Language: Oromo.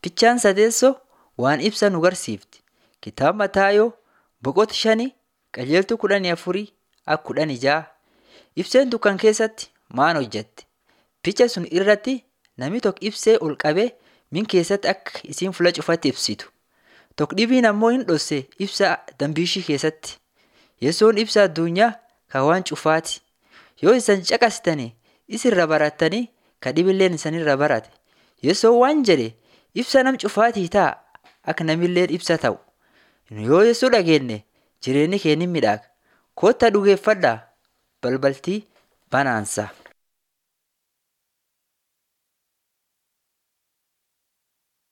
Fichaan sadeessoo waan ibsa nu garsiifti. Kitaaba Mataayoo boqota shanii qajeeltuu kudhanii afurii akka kudhanii ja'a. Ibseen dukkan keessatti maal hojjette? Ficha sun irratti namni tokko ibsee ol qabee min keessatti akka isiin fuula cufatti ibsitu. Tokko dhibiin ammoo hin dhosse ibsa dambiishii keessatti. Yesoon ibsa addunyaa kan waan cufaati. Yoo isan caqasitanii isirra barattanii ka dhibilleen isanirra barate. Yesoon waan jedhe ibsa nam cufaatii ta'a akka namilleen ibsa ta'u. Yoo Yesoo dhageenye jireenyi keenya ni midhaaga. Kottaa dhugeeffadhaa balbaltii banaansa.